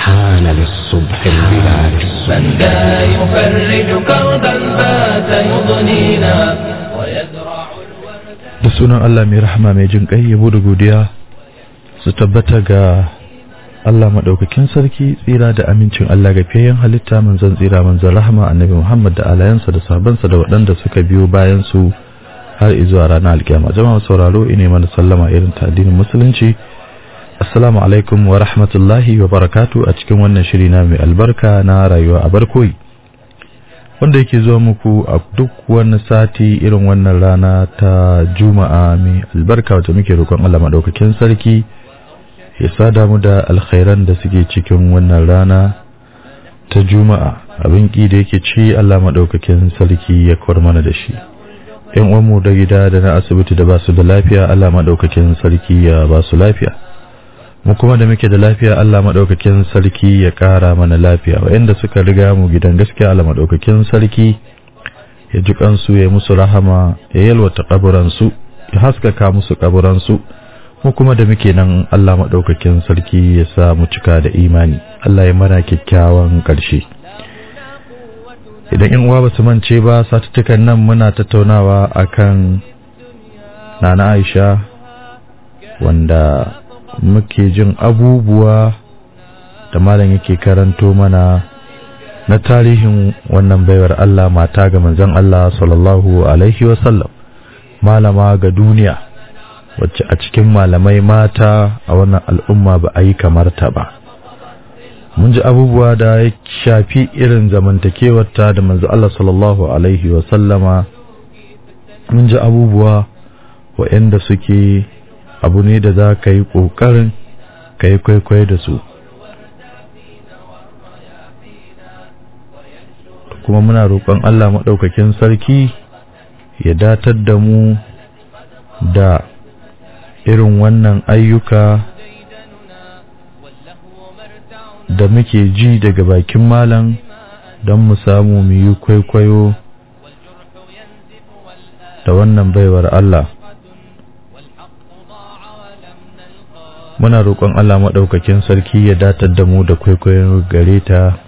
حان للصبح البلاد من ذا يفرج كربا بات يضنينا ويزرع الورد da sunan Allah mai rahama mai jin ƙai yabo da godiya su tabbata ga Allah maɗaukakin sarki tsira da amincin Allah ga fiyayyen halitta manzon tsira manzon rahama annabi Muhammad da alayansa da sabansa da waɗanda suka biyo bayan su har izuwa ranar alkiyama jama'a sauraro ine mana sallama irin ta addinin musulunci assalamu alaikum wa rahmatullahi wa barakatu a cikin wannan shiri na mai albarka na rayuwa a barkoyi wanda yake zuwa muku a duk wani sati irin wannan rana ta juma'a mai albarka wata muke roƙon Allah maɗaukakin sarki ya sada mu da alkhairan da suke cikin wannan rana ta juma'a abin ki da yake ci Allah maɗaukakin sarki ya kawar mana da shi yan uwanmu da gida da na asibiti da ba su da lafiya Allah maɗaukakin sarki ya ba su lafiya mu kuma da muke da lafiya Allah maɗaukakin sarki ya ƙara mana lafiya waɗanda suka riga mu gidan gaskiya Allah maɗaukakin sarki ya ji kansu ya musu rahama ya yalwata kaburansu ya haskaka musu kaburansu mu kuma da muke nan Allah maɗaukakin sarki ya sa mu cika da imani Allah ya mana kyakkyawan ƙarshe idan in uwa ba su mance ba satuttukan nan muna tattaunawa akan nana Aisha wanda muke jin abubuwa da malam yake karanto mana na tarihin wannan baiwar Allah mata ga manzon Allah sallallahu alaihi wasallam malama ga duniya wacce a cikin malamai mata a wannan al'umma ba a yi kamar ta ba mun ji abubuwa da ya shafi irin zamantakewarta da manzo Allah sallallahu alaihi wasallama mun ji abubuwa waɗanda suke abu ne da za ka yi ƙoƙarin ka yi kwaikwayo da su kuma muna roƙon Allah maɗaukakin sarki ya datar da mu da irin wannan ayyuka da muke ji daga bakin malam don mu samu mu yi kwaikwayo da wannan baiwar Allah muna roƙon Allah maɗaukakin sarki ya datar da mu da kwaikwayon gare ta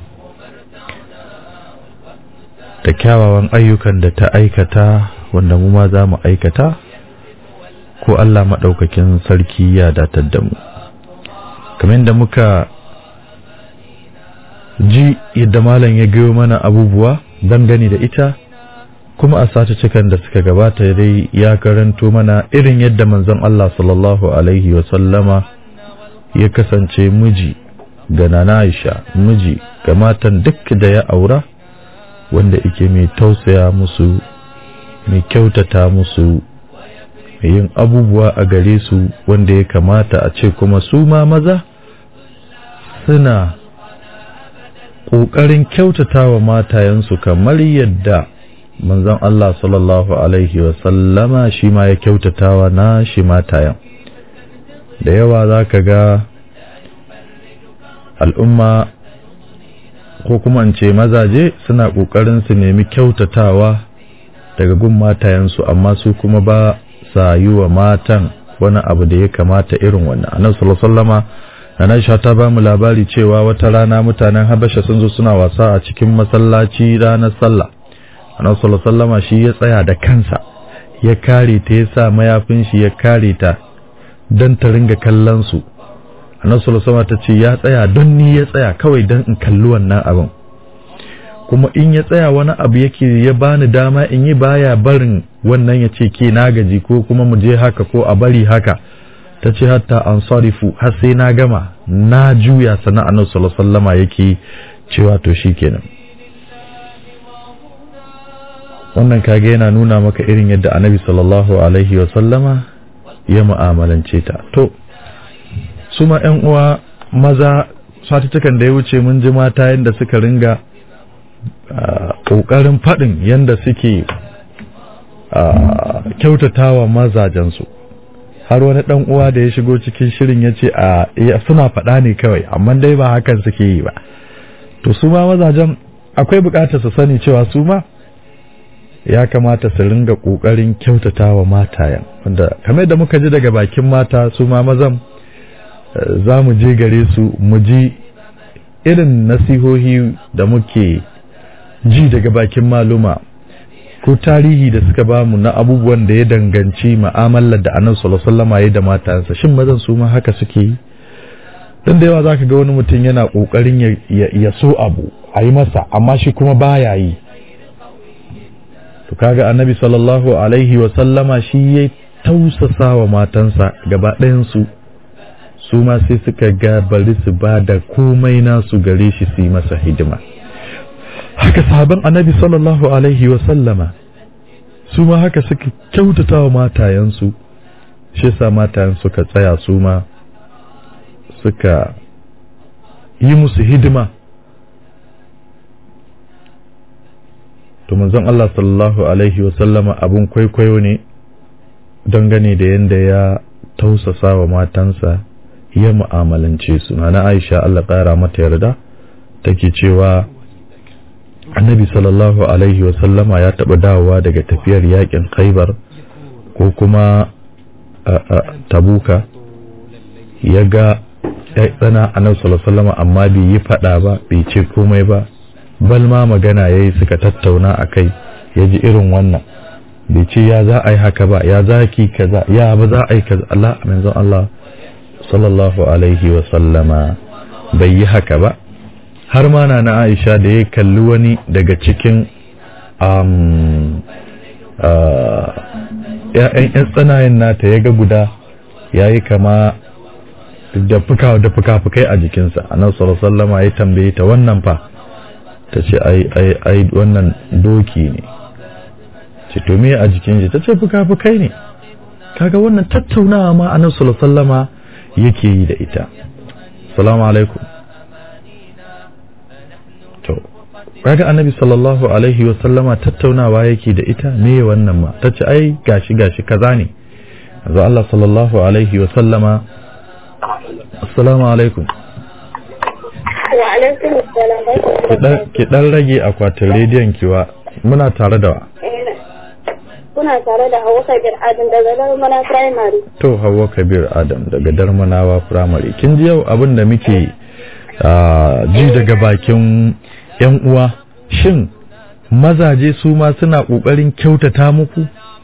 da kyawawan ayyukan da ta aikata wanda mu ma za mu aikata ko Allah maɗaukakin sarki ya datar da mu kamar da muka ji yadda malam ya gayo mana abubuwa dangane da ita kuma a cikan da suka gabata dai ya karanto mana irin yadda manzon Allah sallallahu alaihi wa sallama ya kasance miji ga nana Aisha miji ga matan duk da ya aura wanda yake mai tausaya musu mai kyautata musu mai yin abubuwa a gare su wanda ya kamata a ce kuma su ma maza suna ƙoƙarin kyautata wa matayensu kamar yadda manzon Allah sallallahu alaihi wa sallama shi ma ya kyautatawa na shi matayen da yawa za ka ga al'umma ko kuma ce mazaje suna ƙoƙarin su nemi kyautatawa daga gun matayensu amma su kuma ba sa yi wa matan wani abu da ya kamata irin wannan annabi sallallahu alaihi wasallama Aisha ta ba mu labari cewa wata rana mutanen Habasha sun zo suna wasa a cikin masallaci ranar sallah annabi sallallahu alaihi wasallama shi ya tsaya da kansa ya kare ta ya sa mayafin shi ya kare ta don ta ringa kallon su annabi sallallahu ta ce ya tsaya don ni ya tsaya kawai don in kalli wannan abin kuma in ya tsaya wani abu yake ya bani dama in yi baya barin wannan ya ce ke na gaji ko kuma mu je haka ko a bari haka ta ce hatta an sarifu har sai na gama na juya sana annabi sallallahu alaihi yake cewa to shikenan wannan kage yana nuna maka irin yadda annabi sallallahu alaihi wa sallama ya mu'amalance ta to su ma ƴan uwa maza satuttukan da ya wuce mun ji mata yadda suka ringa ƙoƙarin faɗin yadda suke kyautatawa mazajensu har wani ɗan uwa da ya shigo cikin shirin ya ce a suna faɗa ne kawai amma dai ba hakan suke yi ba to su ma mazajen akwai buƙatar su sani cewa su ma ya kamata su ringa ƙoƙarin kyautata wa matayen wanda kamar da muka ji daga bakin mata su ma mazan za mu je gare su mu ji irin nasihohi da muke ji daga bakin maluma ko tarihi da suka bamu na abubuwan da ya danganci ma'amalar da annabi sallallahu alaihi wasallam ya da matansa shin mazan su ma haka suke yi dan da yawa zaka ga wani mutum yana kokarin ya, ya, ya so abu a yi masa amma shi kuma baya yi to kaga annabi sallallahu alaihi wasallama shi ya tausasa wa matansa gaba ɗayan su su ma sai suka ga bari su ba da komai nasu gare shi su yi masa hidima haka sahaban annabi sallallahu alaihi wa sallama su ma haka suka kyautata wa matayensu shi sa matayen suka tsaya su ma suka yi musu hidima to manzon Allah sallallahu alaihi wa sallama abun kwaikwayo ne dangane da yadda ya tausasa wa matansa ya mu'amalance su na Aisha Allah ƙara mata yarda take cewa annabi sallallahu alaihi wasallama ya taɓa dawowa daga tafiyar yakin khaibar ko kuma tabuka ya ga tsana annabi sallallahu alaihi amma bai yi faɗa ba bai ce komai ba bal ma magana ya yi suka tattauna a kai ya ji irin wannan bai ce ya za a yi haka ba ya za ki kaza ya ba za a yi kaza Allah manzon Allah sallallahu alaihi wasallama bai yi haka ba har ma na na aisha da ya kalli wani daga cikin ‘ya'yan ‘yan tsanayen nata ya ga guda ya yi kama da fuka da fuka-fukai a jikinsa a nan sallama ya tambaye ta wannan fa ta ce ai wannan doki ne ce to me a jikin shi ta ce fuka-fukai ne kaga wannan tattaunawa ma a nan sallama yake yi da ita salamu alaikum to kaga annabi sallallahu alaihi wa sallama tattaunawa yake da ita me wannan ma tace ai gashi gashi kaza ne yanzu Allah sallallahu alaihi wa sallama assalamu alaikum wa alaikum assalam ki dan rage akwatin rediyon kiwa muna tare da wa kuna tare da Hauwa Kabir Adam daga Darmana Primary to Hauwa Kabir Adam daga Darmanawa Primary kin ji yau abin da muke ji daga bakin yan uwa shin mazaje su ma suna kokarin kyautata muku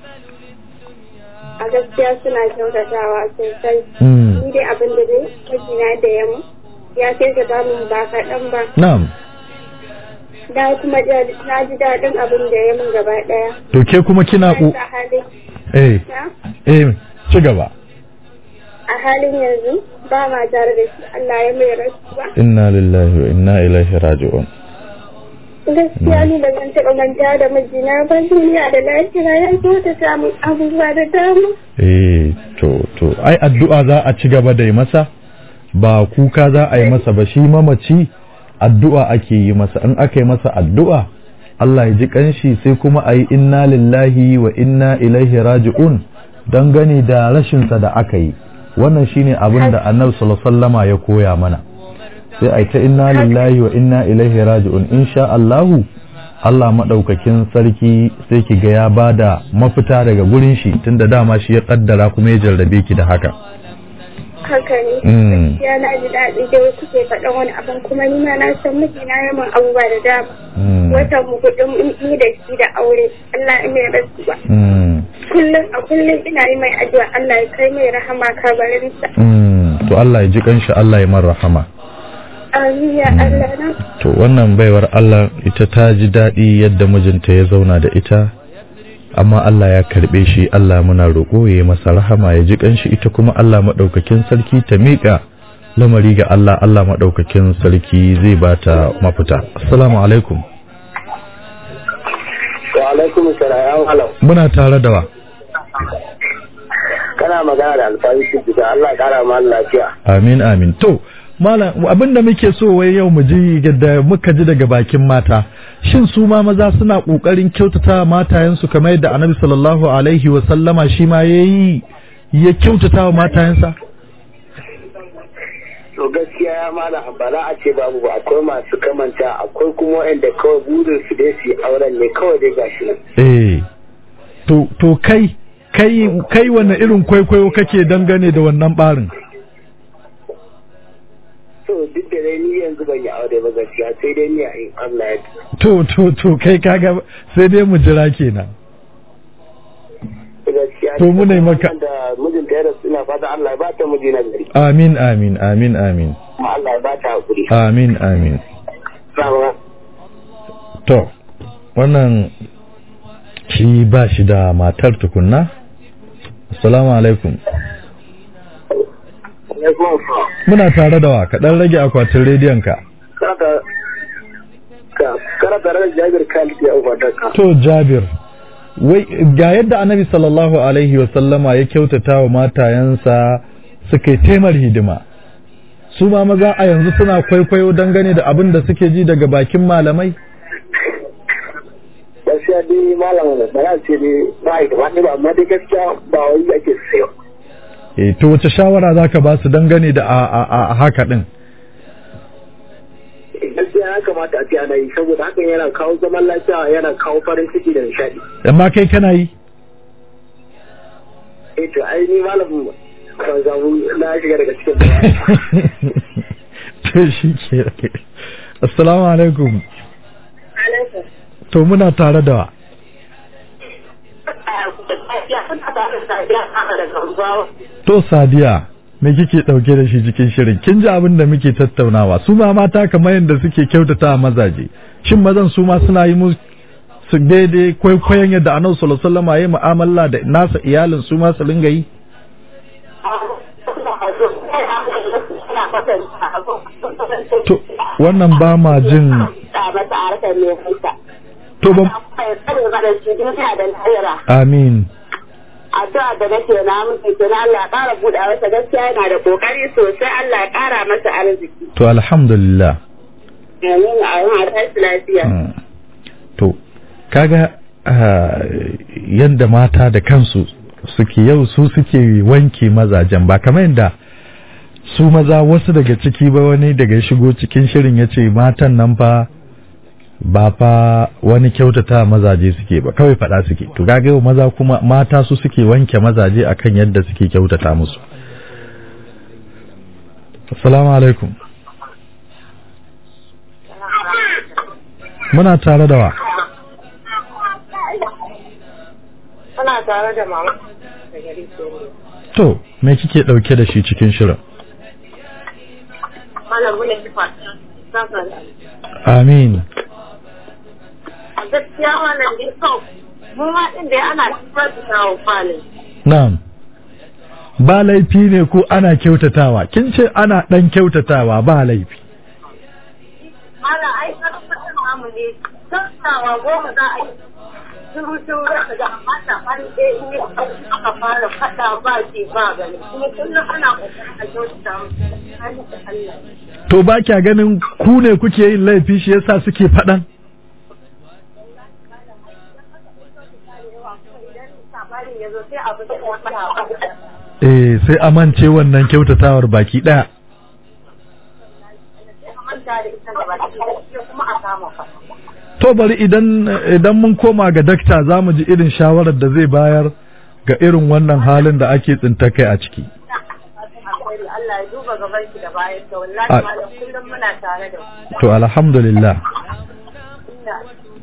a gaskiya suna kyautatawa sosai Mm. ni dai abin da dai mijina da yamu ya sai ka ba mun ba kaɗan ba na'am da kuma ja- na ji daɗin abin da ya mun gaba ɗaya to ke kuma kina Na ku sa hali eh na eh ci gaba a halin yanzu ba ma tare da shi Allah ya mai rasuwa inna lillahi wa inna ilaihi raji'un gaskiya ni ba zan taɓa manta da mijina ba duniya da lafiya ya kyautata mun abubuwa da dama eh to to ai addu'a za a ci gaba da yi masa ba kuka za a yi masa ba shi mamaci addu'a ake yi masa in aka yi masa addu'a Allah ya ji kanshi sai kuma a yi inna lillahi wa inna ilaihi raji'un don gani da rashinsa da aka yi wannan shine abin da annabi sallallahu alaihi wasallama ya koya mana sai a yi ta inna lillahi wa inna ilaihi raji'un insha Allahu Allah maɗaukakin sarki sai ki ga ya bada mafita daga gurin shi tunda dama shi ya kaddara kuma ya jarrabe ki da haka haka ne Mm. gaskiya na ji daɗi da wasu ke faɗan wani abin kuma ni ma na san mijina ya min abubuwa da dama Mm. watan mu kuɗin ni da shi da aure Allah ya mai rasuwa Mm. kullum a kullum ina yi mai addu'a Allah ya kai mai rahama kabarinsa Mm. to Allah ya ji kanshi Allah ya mar rahama amin ya Allah na to wannan baiwar Allah ita ta ji daɗi yadda mijinta ya zauna da ita amma Allah ya karɓe shi Allah muna roƙo ya yi masa rahama ya ji kanshi ita kuma Allah maɗaukakin sarki ta miƙa lamari ga Allah Allah maɗaukakin sarki zai ba ta mafita assalamu alaikum Wa alaikum salam halau. muna tare da wa Kana magana da alfahari shi da Allah ya kara ma lafiya. amin amin to malam abinda muke so wai yau mu ji yadda muka ji daga bakin mata shin su ma maza suna kokarin kyautata matayensu kamar yadda annabi sallallahu alaihi wa sallama shi ma yayi ya kyautata wa matayensa To gaskiya ya mala ba za a ce babu ba akwai masu kamanta akwai kuma wanda kawai burin su dai su yi auren ne kawai dai gashi nan. eh to to kai kai kai wanne irin kwaikwayo kake dangane da wannan barin So duk da dai ni yanzu ban yi aure ba gaskiya sai dai ni a in Allah ya to to to kai kaga sai dai mu jira kenan gaskiya To mu ne maka- da mijinta ya rasu ina fata Allah ya ba ta miji na gari amin amin amin amin kuma Allah ya ba ta hakuri amin amin Sama. to wannan shi ba shi da matar tukunna assalamu alaikum Alaikum assalam. muna tare da wa ka dan rage akwatin rediyon ka Karata ka karata ran Jabir Khalid ya ubata ka to jabir wai ga yadda annabi sallallahu alaihi wa sallama ya kyautata wa matayensa suka yi taimar hidima su ma maza a yanzu suna kwaikwayo dangane da abin da suke ji daga bakin malamai gaskiya dai malam ba za ce dai ba yi gaba ɗaya ba amma dai gaskiya ba wani ake sayo eh to wace shawara zaka ba su dangane da a, a, a haka din gaskiya ya kamata a ce ana yi saboda hakan yana kawo zaman lafiya yana kawo farin ciki da nishaɗi amma kai kana yi eh to ai ni malam ban samu na shiga daga cikin bayani to shi ke assalamu alaikum to muna tare da wa to sadiya me kike dauke da shi cikin shirin kin ji abin da muke tattaunawa su ma mata kamar yadda suke kyautata a mazaje shin mazan su ma suna yi musu su daidai kwaikwayon yadda annabi sallallahu alaihi wasallam ya yi mu'amala da nasa iyalin su ma su linga yi to wannan ba ma jin to ba amin addu'a da nake na miki to na Allah ya ƙara buɗe masa gaskiya yana da kokari sosai Allah ya ƙara masa arziki to alhamdulillah amin a yi tashi lafiya Mm. to kaga ah, yadda mata da kansu suke yau su suke wanke mazajen ba kamar yadda su maza wasu daga ciki ba wani daga shigo cikin shirin ya ce matan nan fa ba fa wani kyautata mazaje suke ba kawai faɗa suke to kaga yau maza kuma mata su suke wanke mazaje akan yadda suke kyautata musu assalamu alaikum muna tare da wa Suna tare da mama da gari to me kike dauke da shi cikin shirin Malam mune kifa saka amin a gaskiya wannan dai so mu ma din da ana kifa da tawo falin na'am ba laifi ne ko ana kyautatawa kin ce ana dan kyautatawa ba laifi Malam ai karfafin namu ne tattawa goma za a yi shiru shiru da ka ga amma da an ɗaya in yi aka fara faɗa ba ce ba gani kuma kullum ana ƙoƙarin a kyautata musu hali da Allah. to ba kya ganin ku ne kuke yin laifi shi yasa suke faɗan Idan sabarin ya zo sai abu da ya faɗa eh sai amince wannan kyautatawar baki daya manta da ita da baki sai kuma a kama fa. to bari idan idan mun koma ga dakta za mu ji irin shawarar da zai bayar ga irin wannan halin da ake tsinta kai a ciki Alkhairi Allah ya duba gaban ki da bayan ta wallahi A- malam kullum muna tare da ku. to alhamdulillah Ina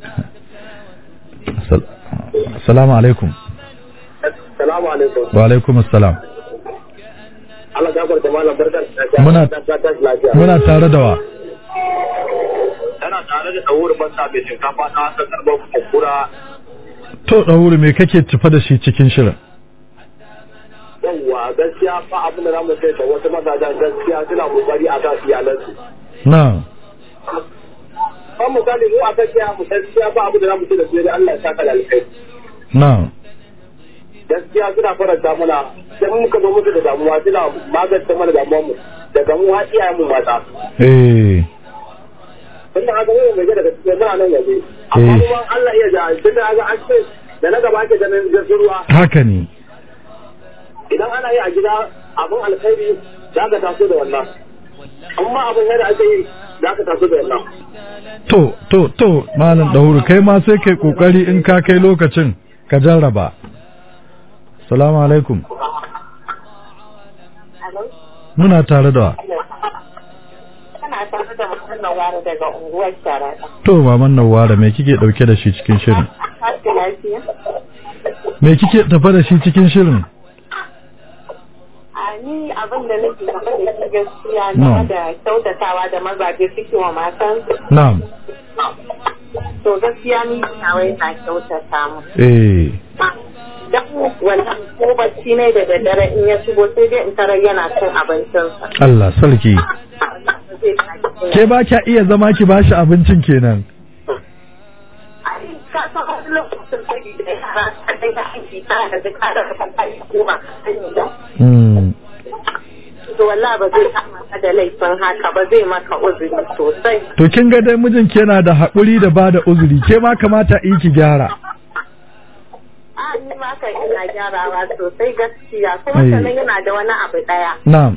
Assal- assalamu alaikum salamu alaikum wa alaikum assalam Allah gafar da malam barkar da Muna- ta tashi lafiya muna tare da wa tana tare da tsawurin basta mai shinkafa ta haka karɓar kura to ɗauri me kake tafa da shi cikin shirin yawwa gaskiya fa abin da za mu sai da wasu mazajen gaskiya suna kokari a kan iyalansu na kan misali mu a gaskiya mu gaskiya ba abin da za mu ce da su dai Allah ya saka da alkai na gaskiya suna faranta mana sai muka zo musu da damuwa suna magance mana damuwar mu daga mu har iyayen mu mata eh tunda haka mu mai daga cikin muna nan yanzu amma Eh. kuma Allah iya ja tunda haka an ce da na gaba ake ganin jirgin ruwa haka ne idan ana yi a gida abin alkhairi za ka taso da wannan amma abin yadda ake yi za ka taso da wannan to to to malam ɗauri kai ma sai kai kokari in ka kai lokacin ka jarraba salamu alaikum Alo? muna tare da wa Kana kuna tare da mutum Nawara daga unguwar Sharaɗa. To maman Nawara me kike dauke da shi cikin shirin? Tashi lafiya. Me kike tafa da shi cikin shirin? A ni abin da nake tafa da shi gaskiya No. game da kyautatawa da mazaje suke wa matansu. Na'am. To gaskiya ni ina wai na kyautata mu. Eh. Dan wannan ko bacci ne da daddare in ya shigo sai dai in tarar yana cin abincinsa. Allah sarki. Zai tashi Ke ba kya iya zama ki bashi abincin kenan. Ai, ka san wani lokacin sai da yara ta kai ta aiki ta da duka da ka kai kuma sani da. Mm. To wallahi ba zai kama ka da laifin haka ba zai maka uzuri sosai. To kin ga dai mijinki yana da haƙuri da bada uzuri ke ma kamata yi ki gyara. A ni ma kan ina gyarawa sosai gaskiya kuma Ai. sannan yana da wani abu daya. Na'am.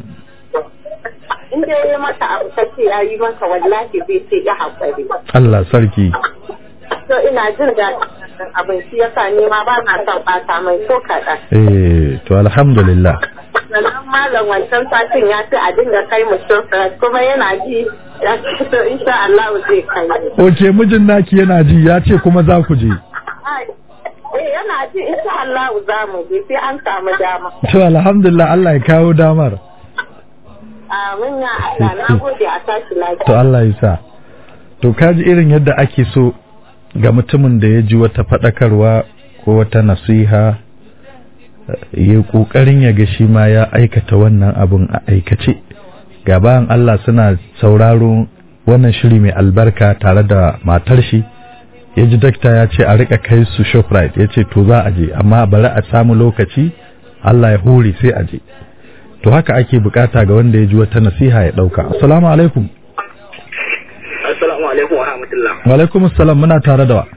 In dai ya maka abu ka ce ya yi maka wallahi zai ce ya haƙuri. Allah sarki. To ina jin daɗin wannan abin shi yasa ni ma ba na son ɓata mai ko kaɗan. Eh to alhamdulillah. sannan malam wancan satin ya ce a dinga kai mu shofrat kuma yana ji ya ce to insha Allah zai kai ni. Oke mijin naki yana ji ya ce kuma za ku je. Ai, Eh yana ji insha Allah za mu je sai an samu dama. To alhamdulillah Allah ya kawo damar. Amin ya Allah na gode a tashi To lafiya. Allah ya sa. To kaji irin yadda ake so ga mutumin da ya ji wata faɗakarwa ko wata nasiha ya ƙoƙarin ya ga shi ma ya aikata wannan abun a aikace. Gabayan Allah suna sauraro wannan shiri mai albarka tare da matar shi. Ya ji dakta ya ce a rika kai su Shoprite ya ce to za a je amma bari a samu lokaci Allah ya hore sai a je. To haka ake bukata ga wanda ya ji wata nasiha ya ɗauka. Assalamu alaikum. Assalamu alaikum wa rahmatullah. Walaikum salam muna tare da wa.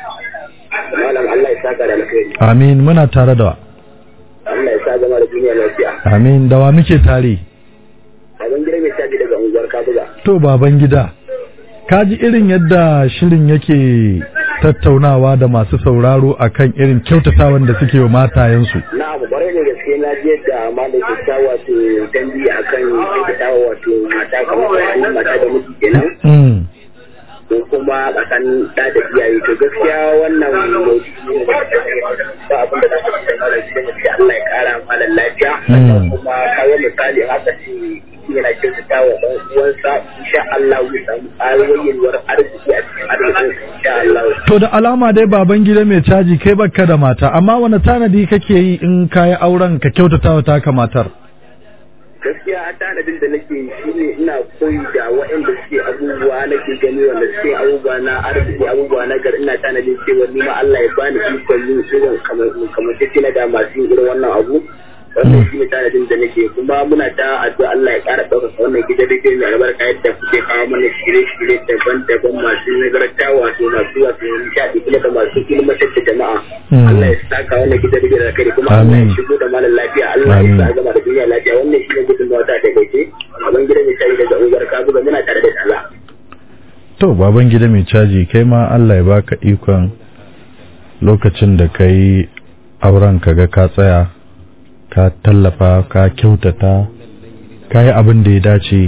Malam Allah ya saka da alkhairi. Amin muna tare da wa. Allah ya sa zama da duniya lafiya. Amin da wa muke tare. Abin gida mai caji daga unguwar Kabuga. To baban gida. Ka ji irin yadda shirin yake tattaunawa da masu sauraro akan irin kyautatawan da suke wa matayensu. Na abu kwarai da gaske na ji yadda malam ke ta wato dambi akan kyautatawa wato mata kamar tsakanin mata da miji kenan. Mm. ko kuma tsakanin da da iyaye to gaskiya wannan maudu'i ne da ba abin da za ka ce mara shi da gaskiya Allah ya kara malam lafiya Mm. kuma kawo misali haka ce yana kyautata wa ɗan uwansa insha Allah zai samu ƙaruwar arziki a cikin arzikin insha Allah To da alama dai baban gida mai caji kai baka da mata amma wani tanadi kake yi in kayi auren ka kyautata wa taka matar. gaskiya a tanadin da nake yi shine ina koyi da waɗanda suke abubuwa nake gani wanda suke abubuwa na arziki abubuwa na gari ina tanadin cewa ni ma Allah ya bani ikon yin irin kamar kamar take na da masu yin irin wannan abu wannan shine tanadin da nake kuma muna ta addu'a Allah ya ƙara ɗaukaka wannan gidan rediyo mai albarka yadda kuke kawo mana shirye-shirye daban-daban masu nagarta wato masu wato nishaɗi kuma da masu ilmantar da jama'a Mm. Allah ya saka wannan gidan rediyo da kai kuma Allah ya Amin. shigo da malam lafiya Allah ya Amin. sa gama da duniya lafiya wannan shi ne gudun wata da gaske abin gidan mai shayi daga ungar kabuga muna tare da tsala To baban gida mai caji kai ma Allah ya baka ikon lokacin da ka yi auren ka ga ka tsaya ka tallafa ka kyautata ka yi abin da ya dace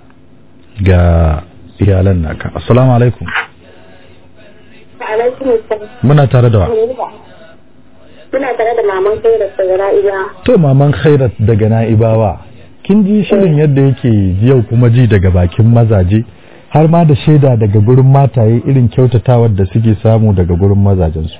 ga iyalan naka. Assalamu alaikum. Alaikum assalam. Muna tare da wa. Muna tare da maman kai da tsagara iya. To maman Khairat daga Na'ibawa. Kin ji shirin yadda yake yau kuma ji daga bakin mazaje har ma da shaida daga gurin mataye irin kyautatawar da suke samu daga gurin mazajensu.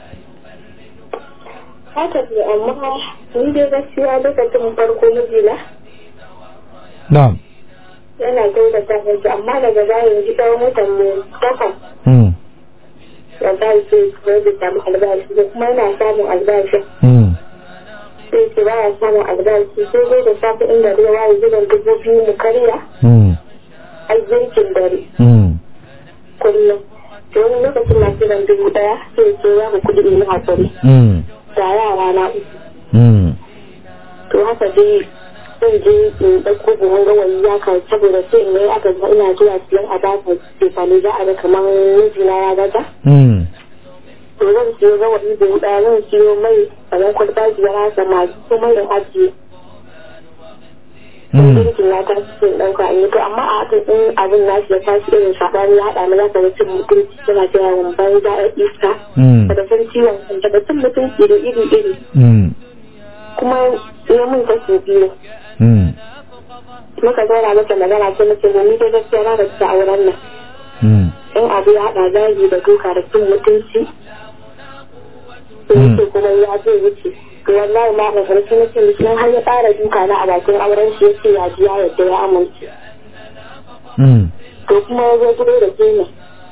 Haka ne amma ni dai gaskiya lokacin farko mijina Na'am. yana kyautata miki amma daga baya yanzu tsawon watan mu takwas Mm. da ba shi ko da samu albashi ko kuma yana samun albashi Mm. sai ce baya samun albashi sai dai da safe inda ruwa waye gidan dubu biyu mu karya Mm. a girkin dare Mm. kullum to wani lokacin na kiran dubu daya sai ce ya mu kudi in yi hakuri Mm. da yara na uku Mm. to haka dai zan je in ɗauko buhun gawayi ya kan saboda sai in yi aka ga ina zuwa siyan a baka tefani za a ga kamar mijina ya gaza Mm. to zan siyo gawayi buhu ɗaya zan siyo mai kamar kwalba biyar haka masu ko mai da ajiye Mm. girkin ya tashi sun ɗauka an yi to amma a hakan in abin nashi ya tashi irin saɓani ya haɗa mu za ka ga cin mutunci suna ta yawon banza a iska Mm. daga san ciwon kan daga cin mutunci da iri iri Mm. kuma ya mun kashi biyu Mm. muka zauna masa magana ce mace mu ni dai gaskiya na gaskiya auren nan Mm. in abu ya haɗa zagi da duka da cin mutunci to Mm. yake kuma ya zai wuce to wallahi ma da farko na ce mishi har ya ƙara duka na a bakin auren shi ya ce ya ji ya yadda ya amince Mm. to kuma ya zo gido da ke ne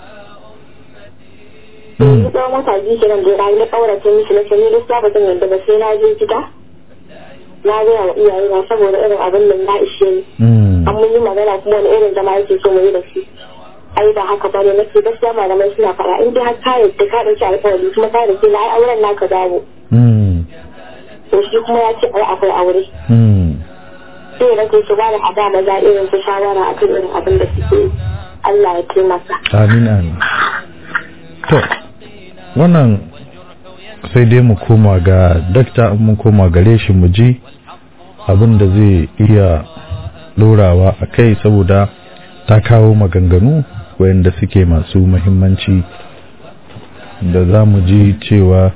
Mm. yanzu tsawon wata biyu kenan da ya na ƙaurace mishi na ce ni gaskiya ba zan yadda ba sai na je gida na gaya wa iyaye na saboda irin abin da ya ishe ni Mm. an mun yi magana kuma wani irin zama yake so mu yi da shi ai ba haka bane nake gaskiya malamai suna fara in dai har ka yadda ka dauki alƙawari kuma ka da na ai auren naka dawo Mm. to shi kuma ya ce ai akwai aure Mm. sai na ce su ba da ada maza irin su shawara a kan irin abin da suke yi. Allah ya taimaka amin amin to wannan sai dai mu koma ga dakta in mun koma gare shi mu ji abin da zai iya dorawa a kai saboda ta kawo maganganu wayanda suke masu muhimmanci da za mu ji cewa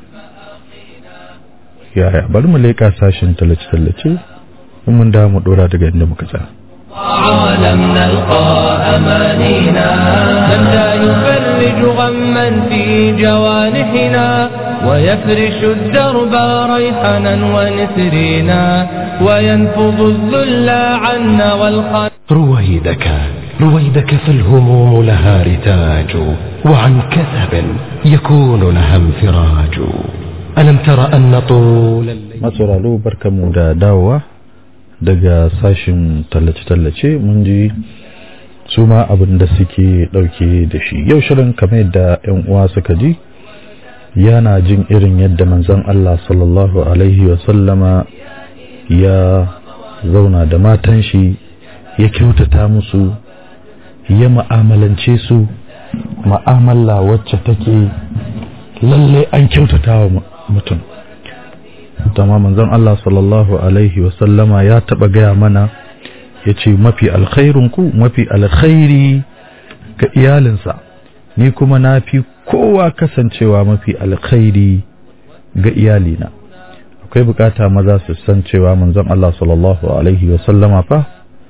yaya bari mu leƙa sashen tallace-tallace in mun da mu dora daga inda muka tsaya عالم نلقى أمانينا من لا يفرج غما في جوانحنا ويفرش الدرب ريحنا ونسرينا وينفض الذل عنا والخنا رويدك رويدك فالهموم لها رتاج وعن كثب يكون لها انفراج ألم تر أن طول الليل masauraro barkamu da dawowa daga sashin tallace-tallace mun ji su ma abin da suke dauke da shi yau shirin kamar yadda 'yan uwa suka ji yana jin irin yadda manzon Allah sallallahu alaihi wasallama ya zauna da matan shi ya kyautata musu ya ma'amalance su ma'amala wacce take lalle an kyautata wa mutum dama manzon Allah sallallahu alaihi wasallama ya taba gaya mana ya ce mafi alkhairun ku mafi alkhairi ga iyalinsa ni kuma na fi kowa kasancewa mafi alkhairi ga iyalina akwai bukata maza su san cewa manzon Allah sallallahu alaihi wasallama fa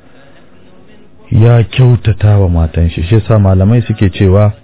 ya kyautata wa matan shi shi yasa malamai suke cewa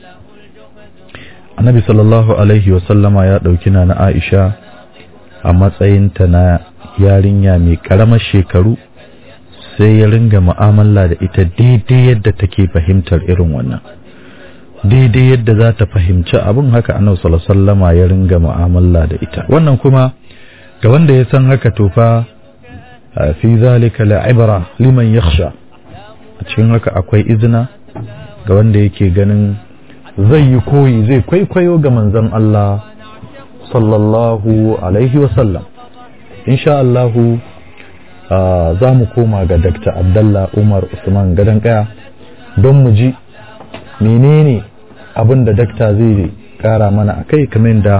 annabi sallallahu alaihi wasallama ya dauki na na Aisha a matsayinta na yarinya mai karamar shekaru sai ya ringa mu'amala da ita daidai yadda take fahimtar irin wannan daidai yadda za ta fahimci abin haka annabi sallallahu alaihi wasallama ya ringa mu'amala da ita wannan kuma ga wanda ya san haka to fa a fi zalika la'ibra liman yakhsha a cikin haka akwai izina ga wanda yake ganin zai yi koyi zai kwaikwayo ga manzon Allah sallallahu alaihi wasallam insha Allahu za mu koma ga Dr. Abdallah Umar Usman gadon kaya don mu ji menene abin da dakta zai kara mana a kai kamar da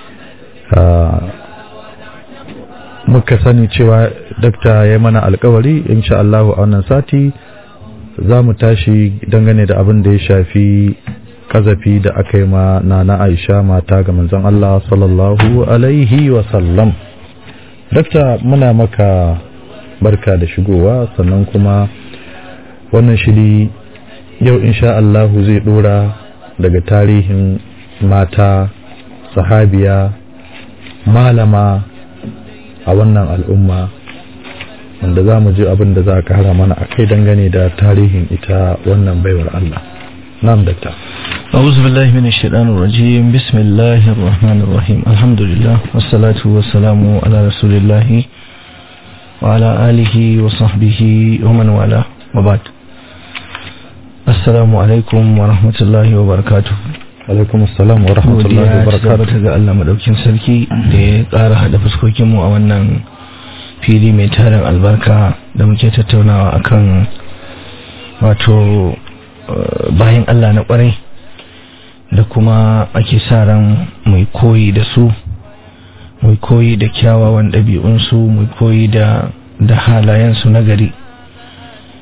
muka sani cewa dakta ya mana alkawari insha Allahu a wannan sati za mu tashi dangane da abin da ya shafi kazafi da aka yi ma nana Aisha mata ga manzon Allah sallallahu alaihi wa sallam dakta muna maka barka da shigowa sannan kuma wannan shiri yau insha Allahu zai dora daga tarihin mata sahabiya malama a wannan al'umma wanda za mu ji abin da za ka hara mana a kai dangane da tarihin ita wannan baiwar Allah نعم دكتور أعوذ بالله من الشيطان الرجيم بسم الله الرحمن الرحيم الحمد لله والصلاة والسلام على رسول الله وعلى آله وصحبه ومن والاه وبعد السلام عليكم ورحمة الله وبركاته alaikum assalam wa rahmatullahi wa barakatuh ga Allah madaukin sarki da ya ƙara haɗa fuskokinmu a wannan fili mai tarin albarka da muke tattaunawa akan wato bayan Allah na kwarai da kuma ake sa ran mai koyi da su mai koyi da kyawawan ɗabi'unsu mai koyi da da halayensu na gari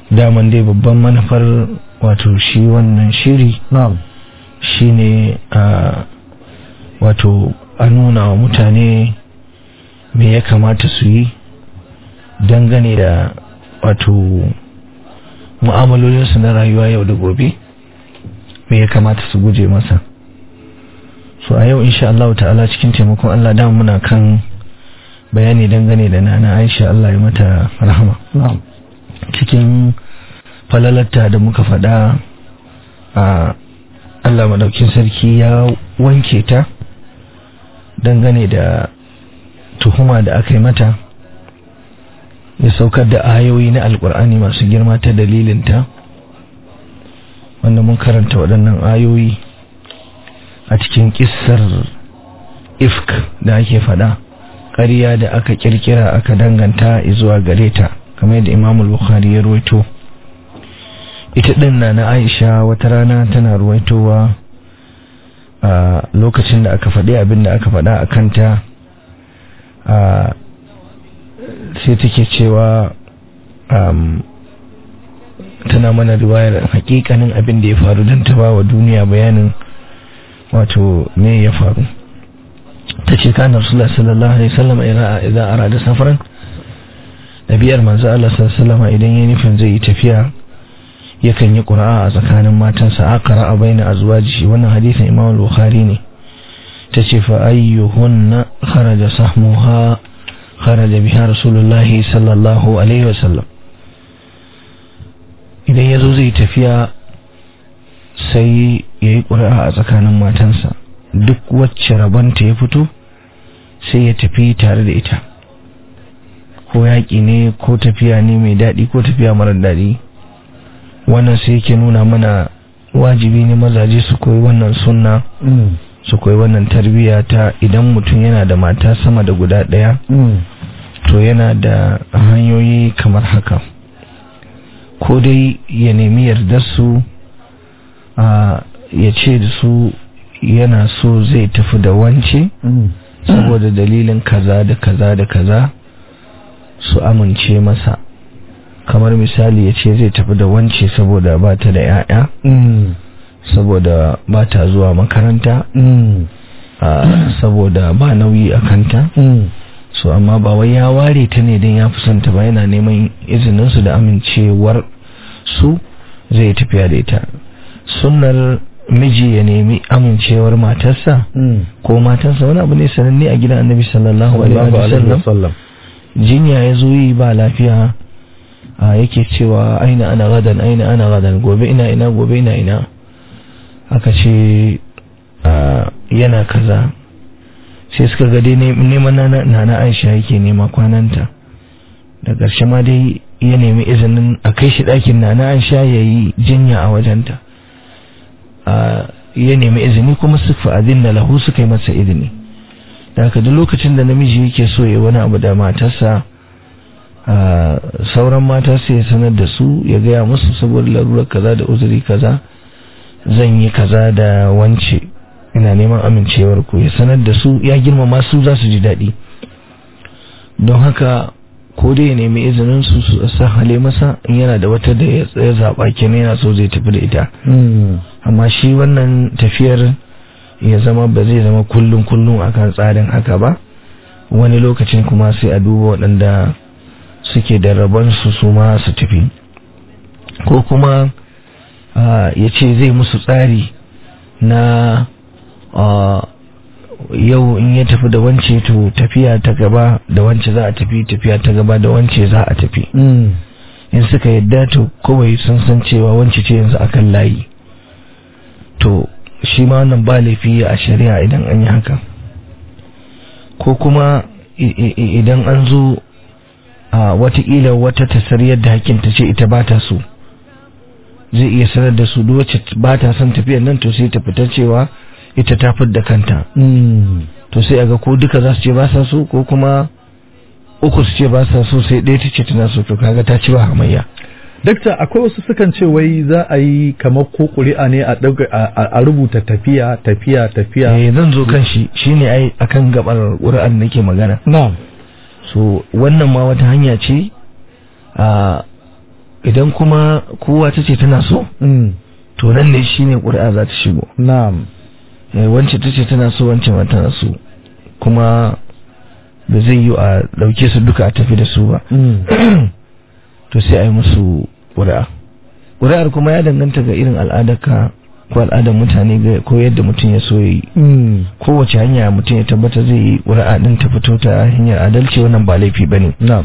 daman dai babban manufar wato shi wannan shiri na'am shine a wato a nuna wa mutane me ya kamata su yi dangane da wato mu'amalolinsu na rayuwa yau da gobe me ya kamata su guje masa so a yau insha Allah ta'ala cikin taimakon Allah da muna kan bayani dangane da nana Aisha Allah ya mata rahama na'am cikin falalarta da muka faɗa a Allah madaukin sarki ya wanke ta dangane da tuhuma da aka yi mata ya saukar da ayoyi na alkur'ani masu girma ta dalilinta wanda mun karanta waɗannan ayoyi a cikin kissar ifk da ake faɗa ƙarya da aka kirkira aka danganta zuwa gare ta kamar yadda imamul bukhari ya ruwaito ita ɗin na na aisha wata rana tana ruwaitowa a lokacin da aka faɗi abin da aka faɗa a kanta a sai take cewa tana mana riwayar hakikanin abin da ya faru don ta ba wa duniya bayanin wato me ya faru ta ce kan rasulullah sallallahu alaihi wasallam idan arada safaran nabiyar manzo Allah sallallahu alaihi idan ya nufin zai yi tafiya yakan yi qura'a a tsakanin matansa aqra baina azwajihi wannan hadisin Imam Bukhari ne tace fa ayyuhunna kharaja sahmuha kharaja biha rasulullahi sallallahu alaihi wasallam idan yazo zai tafiya sai yayi qura'a a tsakanin matansa duk wacce rabanta ya fito sai ya tafi tare da ita ko yaƙi ne ko tafiya ne mai daɗi ko tafiya marar daɗi wannan sai yake nuna mana wajibi ne mazaje su koyi wannan sunna su koyi wannan tarbiyya ta idan mutum yana da mata sama da guda ɗaya to yana da hanyoyi kamar haka ko dai ya nemi yardar su ya ce da su yana so zai tafi da wance saboda dalilin kaza da kaza da kaza su amince masa kamar misali ya ce zai tafi da wance saboda ba ta da 'ya'ya saboda ba ta zuwa makaranta saboda ba nauyi a kanta so amma ba wai ya ware ta ne don ya fi santa ba yana neman izininsu da amincewar su zai tafiya da ita sunnar miji ya nemi amincewar matarsa ko matarsa wani abu ne sananne a gidan annabi sallallahu alaihi wasallam jinya ya zo yi ba lafiya yake cewa aina ana gadan aina ana gadan gobe ina ina gobe ina ina aka ce yana kaza sai suka ga dai neman na na aisha yake nema kwananta da ƙarshe ma dai ya nemi izinin a kai shi ɗakin na na aisha ya yi jinya a wajenta ya nemi izini kuma su fa'adin da lahu suka yi masa izini da haka duk lokacin da namiji yake so ya wani abu da matarsa sauran mata sai ya sanar da su ya gaya musu saboda larurar kaza da uzuri kaza zan yi kaza da wance ina neman amincewar ku ya sanar da su ya girmama su za su ji daɗi don haka ko dai ya nemi izinin su su sa hale masa in yana da wata da ya zaɓa kenan yana so zai tafi da ita amma shi wannan tafiyar ya zama ba zai zama kullum kullum akan tsarin haka ba wani lokacin kuma sai a duba waɗanda suke da rabon su su ma su tafi ko kuma ya ce zai musu tsari na yau in ya tafi da wance to tafiya ta gaba da wance za a tafi tafiya ta gaba da wance za a tafi in suka yadda to kawai sun san cewa wance ce yanzu akan layi to shi ma wannan ba laifi a shari'a idan an yi haka ko kuma idan an zo a watakila wata tasar yadda hakinta ce ita ba ta so zai iya sanar da su wacce ba ta son tafiyar nan to sai ta fita cewa ita ta da kanta to sai aga ko duka za su ce ba sa so ko kuma uku su ce ba sa so sai ɗaya ta ce tana so to kaga ta ci ba hamayya dakta akwai wasu sukan ce wai za a yi kamar ko ƙuri'a ne a rubuta tafiya tafiya tafiya eh zan zo kan shi shine ai akan gabar ƙuri'an nake magana na'am so wannan ma wata hanya ce a idan kuma kowa ta ce tana so mm. to nan ne shine ƙuri'a za ta shigo na'am Eh, wance ta ce tana so wance ma tana so kuma da zai yi a ɗauke su duka a tafi da su ba mm. to sai a yi musu ƙuri'a ƙuri'ar kuma ya danganta ga irin al'adarka ko al'adar mutane ga ko yadda mutum ya so ya yi Mm. kowace hanya mutum ya tabbata zai yi ƙuri'a ɗin ta fito ta hanyar adalci wannan ba laifi ba ne na'am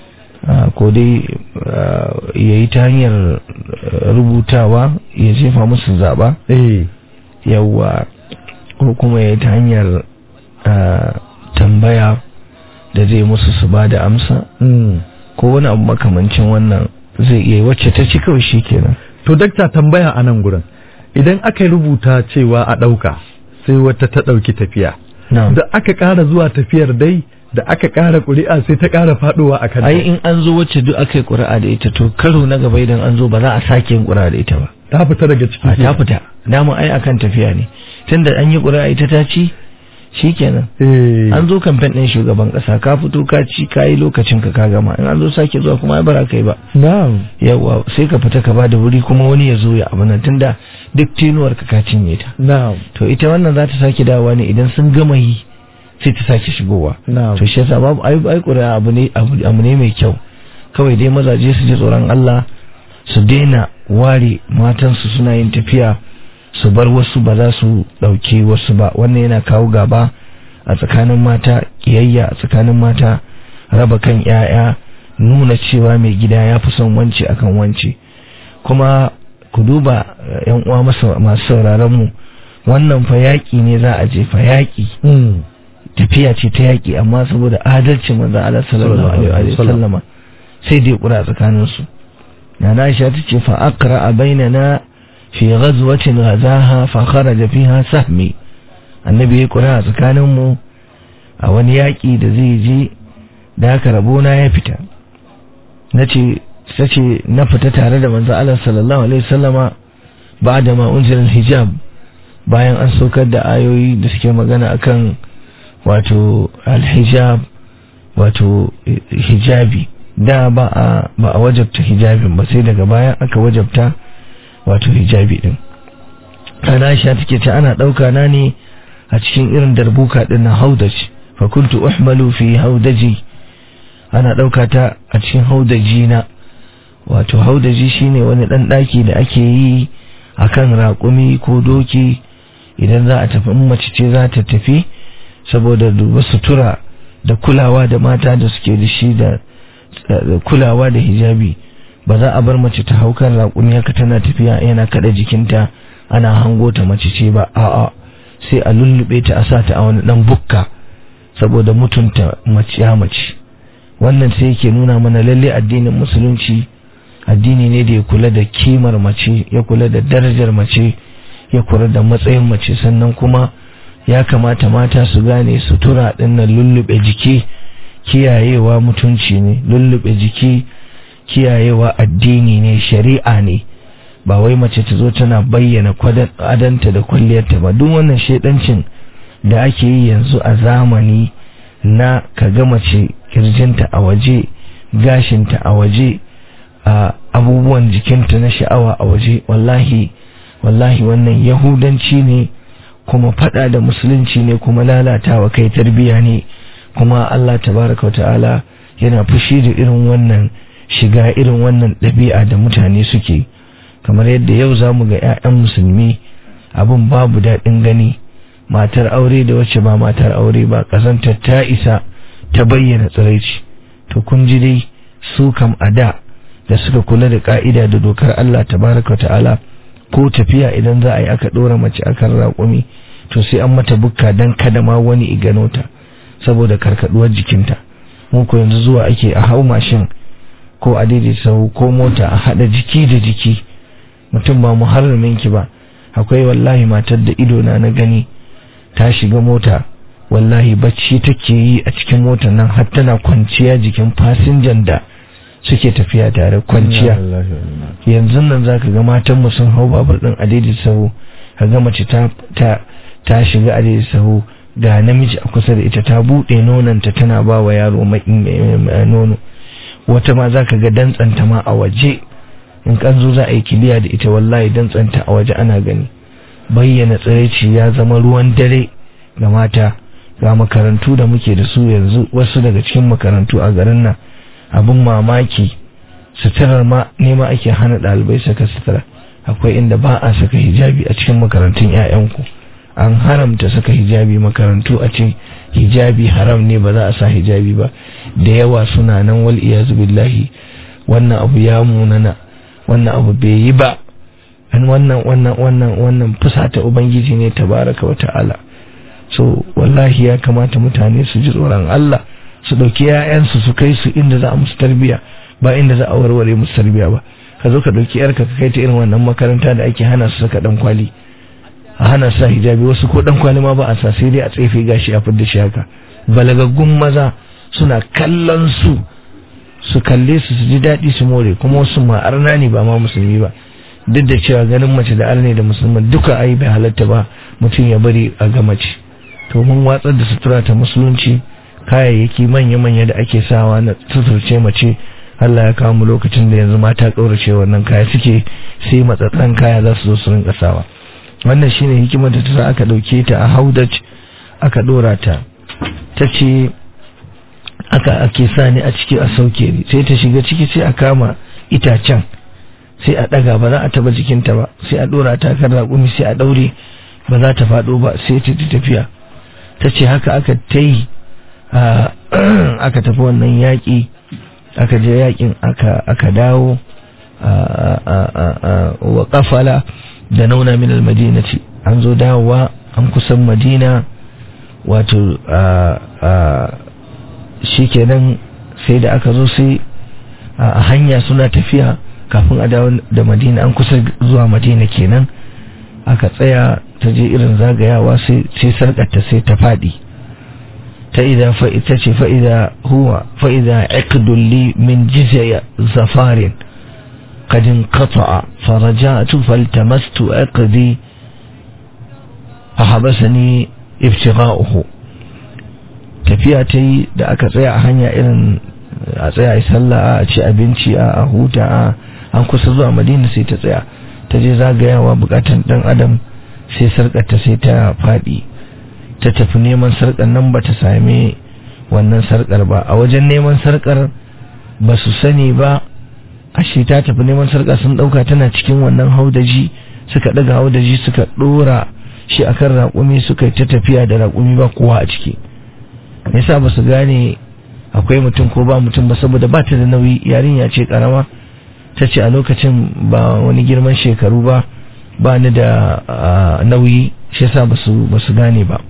ko dai ah, ya yi ta hanyar ah, rubutawa ya jefa musu zaɓa eh yawwa ko kuma ya yi ta hanyar ah, tambaya da zai musu su ba da amsa mm. ko wani abu makamancin wannan zai iya yi wacce ta ci kawai shi kenan to dakta tambaya a nan gurin idan aka yi rubuta cewa a ɗauka sai wata ta ɗauki tafiya na'am da aka ƙara zuwa tafiyar dai da aka ƙara ƙuri'a sai ta ƙara faɗowa a kan ai in an zo wacce duk aka yi ƙuri'a da ita to karo na gaba idan an zo ba za a sake yin ƙuri'a da ita ba ta fita daga ciki a ta fita dama ai akan tafiya ne tunda an yi ƙuri'a ita ta ci shikenan eh an zo kamfen ɗin shugaban ƙasa ka fito ka ci ka yi lokacin ka ka gama in an zo sake zuwa kuma ai bara kai ba na'am yawa sai ka fita ka bada wuri kuma wani ya zo ya abu nan tunda duk tenuwar ka ka cinye ta na'am to ita wannan za ta sake dawowa ne idan sun gama yi sai ta sake shigowa na'am to shi yasa babu ai ai ƙuri'a abu ne abu abu ne mai kyau kawai dai mazaje su ji tsoron Allah su daina ware matansu suna yin tafiya su bar wasu ba za su ɗauki wasu ba wannan yana kawo gaba a tsakanin mata kiyayya a tsakanin mata raba kan 'ya'ya nuna cewa mai gida ya fi son wance akan wance kuma ku duba eh, yan uwa masu masu sauraron mu wannan fa yaƙi ne za a je fa yaƙi mm. tafiya ce ta yaƙi amma saboda adalcin manzon Allah sallallahu alaihi wa sallama sai dai kura tsakanin su na Aisha ta ce fa aqra bainana fi ghazwatin ghazaha fa kharaja fiha sahmi annabi ya kura tsakanin mu a wani yaƙi da zai je da haka rabona ya fita nace sace na fita tare da manzon Allah sallallahu alaihi wasallama ba'da ma unzila hijab bayan an saukar da ayoyi da suke magana akan wato alhijab wato eh, hijabi da ba a ba a wajabta hijabin ba sai daga baya aka wajabta wato hijabi din ana Aisha take ce ana dauka na ne a cikin irin darbuka din na haudaji fa kuntu uhmalu fi haudaji ana dauka ta a cikin haudaji na wato haudaji shine wani dan daki da ake yi akan raƙumi ko doki idan za a tafi in mace ce za ta tafi saboda duba sutura da kulawa da mata da suke da shi da da kulawa da hijabi ba za a bar mace ta hau kan raƙumi haka tana tafiya yana kada jikinta ana hango ta mace ce ba a'a sai a lullube ta a sa ta a wani dan bukka saboda mutunta mace ya mace wannan sai yake nuna mana lalle addinin musulunci addini ne da ya kula da kimar mace ya kula da darajar mace ya kula da matsayin mace sannan kuma ya kamata mata su gane sutura dinnan lullube jiki kiyayewa mutunci ne lullube jiki kiyayewa addini ne shari'a ne ba wai mace ta zo tana bayyana kwadan- adanta da kwalliyarta ba duk wannan shedancin da ake yi yanzu a zamani na kaga mace kirjinta a waje gashinta a waje a abubuwan jikinta na sha'awa a waje wallahi wallahi wannan yahudanci ne kuma fada da musulunci ne kuma lalatawa kai tarbiya ne kuma Allah tabaraka wa ta'ala yana fushi da irin wannan shiga irin wannan ɗabi'a da mutane suke kamar yadda yau za mu ga 'ya'yan musulmi abin babu daɗin gani matar aure da wacce ba matar aure ba ƙazantar ta isa ta bayyana tsiraici to kun ji dai su kam a da da suka kula da ka'ida da dokar Allah tabaraka wa ta'ala ko tafiya idan za a yi aka ɗora mace akan raƙumi to sai an mata bukka don kada ma wani igano ta saboda karkaduwar jikinta mu ko yanzu zuwa ake a hau mashin ko a daidaita sau ko mota a haɗa jiki da jiki mutum ba muharramin ki ba akwai wallahi matar da ido na na gani ta shiga mota wallahi bacci take yi a cikin motar nan har tana kwanciya jikin fasinjan da suke tafiya tare kwanciya yanzu nan zaka ga matan mu sun hau babur din a daidaita sau ka ga mace ta ta ta shiga a daidaita sau ga namiji a kusa da ita ta buɗe nonanta tana ba wa yaro nono wata ma za ka ga dantsanta ma a waje in kan zo za a yi kiliya da ita wallahi dan tsanta a waje ana gani bayyana tsiraici ya zama ruwan dare ga mata ga makarantu da muke da su yanzu wasu daga cikin makarantu a garin nan abin mamaki suturar ma nema ake hana ɗalibai saka sutura akwai inda ba a saka hijabi a cikin makarantun 'ya'yanku an haramta saka hijabi makarantu a ce hijabi haram ne ba za a sa hijabi ba da yawa suna nan wal iyazu billahi wannan abu ya munana wannan abu bai yi ba an wannan wannan wannan wannan fusata ubangiji ne tabaraka wa ta'ala so wallahi ya kamata mutane su ji tsoron Allah su dauki yayansu su kai su inda za a musu tarbiya ba inda za a warware musu tarbiya ba ka zo ka dauki yarka ka kai ta irin wannan makaranta da ake hana su saka dan kwali a hana sa hijabi wasu ko dan kwali ma ba a sa sai dai a tsefe gashi a fidda shi haka balagaggun maza suna kallon su su kalle su su ji daɗi su more kuma wasu ma arna ne ba ma musulmi ba duk da cewa ganin mace da arne da musulman duka ai bai halatta ba mutum ya bari a ga mace to mun watsar da sutura ta musulunci kayayyaki manya-manya da ake sawa na suturce mace Allah ya kawo mu lokacin da yanzu mata kaurace wannan kaya suke sai matsatsan kaya za su zo su rinka sawa wannan shine hikimar da ta sa aka dauke ta a haudaj aka dora ta ta ce aka ake sa ni a ciki a sauke ni sai ta shiga ciki sai a kama itacen sai a daga ba za a taba jikinta ba sai a dora ta kan raƙumi sai a daure ba za ta faɗo ba sai ta tafiya ta ce haka aka ta yi aka tafi wannan yaƙi aka je yaƙin aka dawo wa kafala da nauna min almadinati an zo dawowa an kusan madina wato shikenan sai da aka zo sai a hanya suna tafiya kafin a dawo da madina an kusa zuwa madina kenan aka tsaya ta je irin zagayawa sai sarƙarta sai ta faɗi ta ida ta ce fa'ida huwa fa'ida li min jizya zafarin قد انقطع فرجعت فالتمست عقدي فحبسني ابتغاؤه tafiya ta yi da aka tsaya a hanya irin a tsaya a sallah a ci abinci a huta a an kusa zuwa madina sai ta tsaya ta je zagayawa bukatan dan adam sai sarkarta sai ta faɗi ta tafi neman sarkar nan ba ta same wannan sarkar ba a wajen neman sarkar ba su sani ba ashe ta tafi neman sarka sun dauka tana cikin wannan haudaji suka daga haudaji suka dora shi akan raƙumi suka ta tafiya da raƙumi ba kowa a ciki yasa ba su gane akwai mutum ko ba mutum ba saboda ba ta da nauyi yarinya ce karama ta ce a lokacin ba wani girman shekaru ba ba ni da nauyi shi yasa ba su gane ba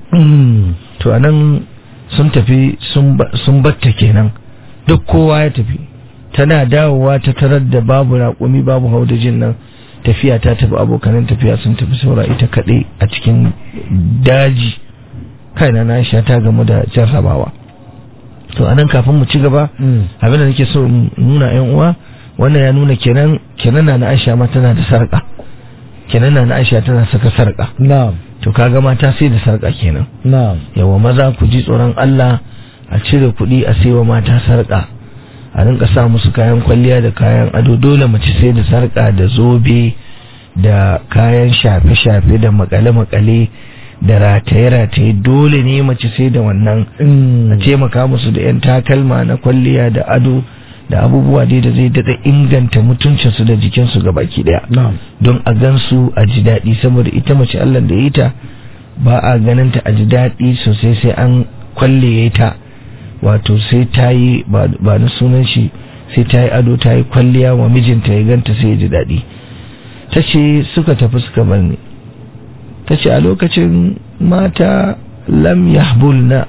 to anan sun tafi sun batta kenan duk kowa ya tafi tana dawowa ta tarar da babu raƙumi babu haudajin nan tafiya ta tafi abokanan tafiya sun tafi saura ita kaɗai a cikin daji kaina na sha ta gamu da jarrabawa to anan kafin mu ci gaba abin da nake so nuna yan uwa wannan ya nuna kenan kenan na Aisha ma tana da sarƙa kenan na Aisha tana saka sarƙa na'am to kaga mata sai da sarƙa kenan na'am yawa maza ku ji tsoron Allah a cire kuɗi a saiwa mata sarƙa a rinka sa musu kayan kwalliya da kayan ado dole mace sai da sarƙa da zobe da kayan shafe-shafe da makale-makale da rataye-rataye dole ne mace sai da wannan a taimaka musu da 'yan takalma na kwalliya da ado da abubuwa dai da zai daɗa inganta mutuncinsu da jikinsu ga baki ɗaya don a gansu a ji daɗi saboda ita mace allah da ya ta ba a ganin ta a ji daɗi sosai sai an kwalle ta wato sai ta yi ba na sunan shi sai ta yi ado ta yi kwalliya wa mijinta ya ganta sai ya ji daɗi ta ce suka tafi suka bar ni ta ce a lokacin mata lam yahbulna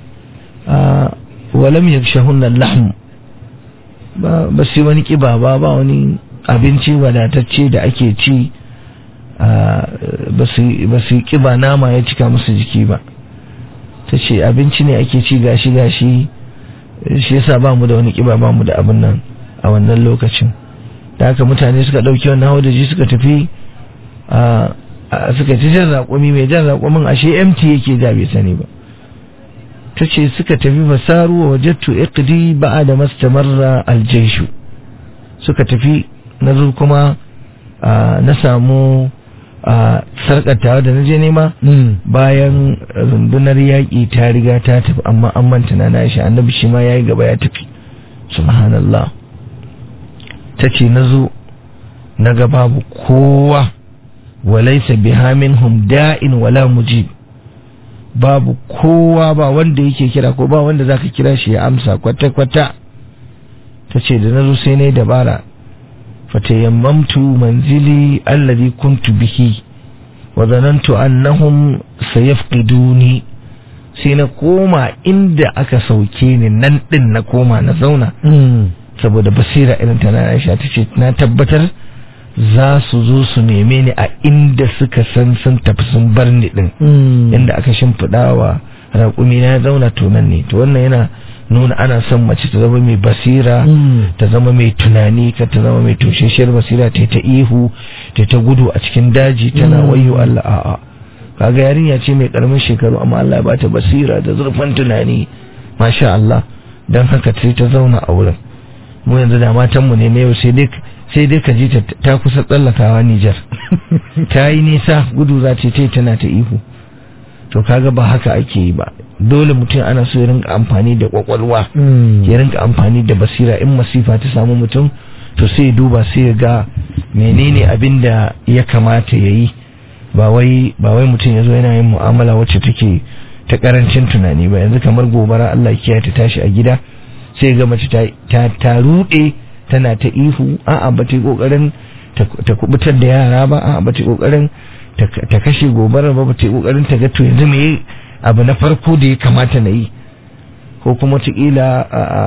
wa lam yakshahunna lahm ba su wani kiba ba ba wani abinci wadatacce da ake ci ba su kiba nama ya cika musu jiki ba ta ce abinci ne ake ci gashi gashi shi yasa ba mu da wani kiba ba mu da abin nan a wannan lokacin da haka mutane suka ɗauki wannan haudaji suka tafi suka ci jan raƙumi mai jan raƙumin ashe mt yake ja bai sani ba ta ce suka tafi fasaru wa wajattu iqdi ba'a da mastamarra aljaishu suka tafi na zo kuma ah, na samu a sarkatawa da na je nema bayan rundunar yaƙi ta riga ta tafi amma an manta na na shi annabi shi ma ya yi gaba ya tafi subhanallah ta ce na zo na ga babu kowa walaisa biha minhum da'in wala mujib babu kowa ba wanda yake kira ko ba wanda zaka kira shi ya amsa kwata-kwata ta ce da na zo sai na yi dabara fatayammamtu manzili alladhi kuntu bihi wa zanantu annahum sayafqiduni sai na koma inda aka sauke ni nan din na koma na zauna saboda basira irin ta na Aisha tace na tabbatar za su zo su neme ni a inda suka san sun tafi sun bar ni din inda aka shimfiɗa wa raƙumi na zauna to nan ne to wannan yana nuna ana son mace ta zama mai basira ta zama mai tunani ka ta zama mai tosheshiyar basira ta ta ihu ta ta gudu a cikin daji tana wayo Allah a'a kaga yarinya ce mai karamin shekaru amma Allah ya bata basira da zurfin tunani masha Allah dan haka sai ta zauna a wurin mu yanzu da matan mu ne na yau sai dai sai dai ka ji ta kusa tsallakawa Nijar ta yi nisa gudu za ta yi tana ta ihu to kaga ba haka ake yi ba dole mutum ana so ya rinka amfani da kwakwalwa ya rinka amfani da basira in masifa ta samu mutum to sai ya duba sai ya ga menene abin da ya kamata ya yi ba wai ba wai mutum ya zo yana yin mu'amala wacce take ta karancin tunani ba yanzu kamar gobara Allah kiyaye ta tashi a gida sai ga mace ta ta rude tana ta ihu a'a ba ta yi kokarin ta kubutar da yara ba a'a ba ta yi kokarin ta kashe gobarar ba ta yi kokarin ta ga to yanzu me abu na farko da ya kamata na yi ko kuma watakila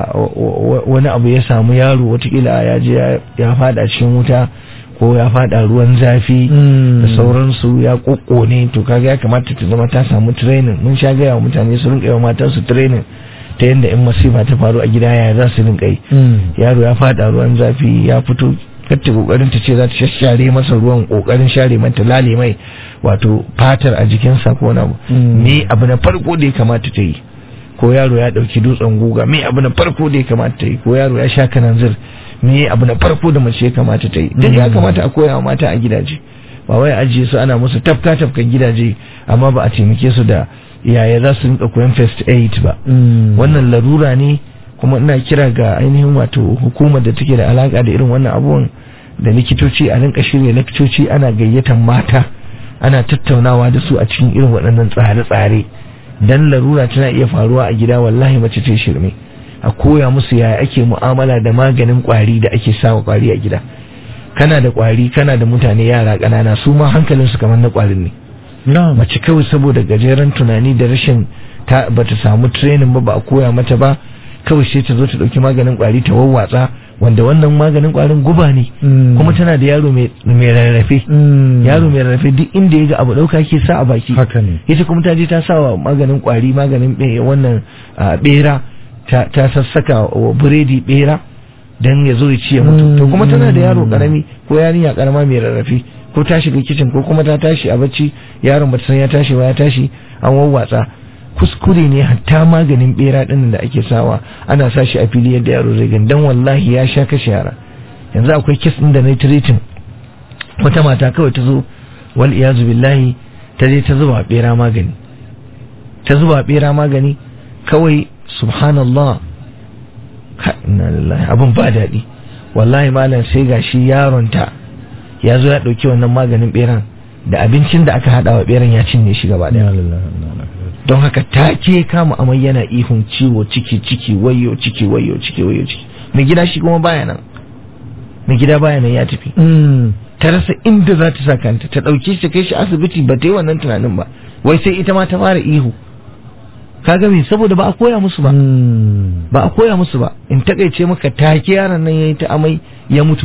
wani abu ya samu yaro watakila ya je ya fada cikin wuta ko ya fada ruwan zafi da sauransu ya ne to kaga ya kamata ta zama ta samu training mun sha gaya wa mutane su rinka yawa matansu training ta yadda in masifa ta faru a gida ya za su rinka yi yaro ya fada ruwan zafi ya fito kacce kokarin ta ce za ta shashare masa ruwan kokarin share mata lale mai wato fatar a jikinsa ko na me abu na farko da ya kamata ta yi ko yaro ya dauki dutsen guga me abu na farko da ya kamata ta yi ko yaro ya sha kananzir me abu na farko da mace ya kamata ta yi duk ya kamata a koya wa mata a gidaje ba wai ajiye su ana musu tafka tafkan gidaje amma ba a taimake su da yaya za su rinka koyan first aid ba wannan larura ne kuma ina kira ga ainihin wato hukumar da take da alaka da irin wannan abubuwan da likitoci a rinka shirya likitoci ana gayyatan mata ana tattaunawa da su a cikin irin waɗannan tsare-tsare dan larura tana iya faruwa a gida wallahi mace ce shirme a koya musu yaya ake mu'amala da maganin kwari da ake sawa kwari a gida kana da kwari kana da mutane yara ƙanana su ma hankalinsu kamar na kwarin ne mace kawai saboda gajeren tunani da rashin ta bata samu training ba ba a koya mata ba kawai sai ta zo ta dauki maganin kwari ta wawwatsa wanda wannan maganin kwarin guba ne kuma tana da yaro mai rarrafe yaro mai rarrafe duk inda ya ga abu dauka ke sa a baki haka ne ita kuma ta je ta sa wa maganin kwari maganin wannan bera ta sassaka wa biredi bera dan ya zo ya ci ya mutu to kuma tana da yaro karami ko yarinya karama mai rarrafe ko ta shiga kicin ko kuma ta tashi a bacci yaron bata san ya tashi ba ya tashi an wawwatsa kuskure ne hatta maganin bera din da ake sawa ana sa shi a fili yadda yaro zai gani dan wallahi ya sha kashe yara yanzu akwai kes din da na treating wata mata kawai ta zo wal iyazu billahi ta je ta zuba bera magani ta zuba bera magani kawai subhanallah inna lillahi abun ba daɗi wallahi malam sai gashi yaron ta ya zo ya ɗauki wannan maganin beran da abincin da aka haɗa wa beran ya cinye shi gaba ɗaya don haka ta ke kama amai yana ihun ciwo ciki ciki wayo ciki wayo ciki wayo ciki mai gida shi kuma baya nan mai gida baya nan ya tafi ta rasa inda za ta sa kanta ta ɗauke shi ta kai shi asibiti ba ta yi wannan tunanin ba wai sai ita ma ta fara ihu kaga me saboda ba a koya musu ba ba a koya musu ba in takaice maka take yaron nan yayi ta amai ya mutu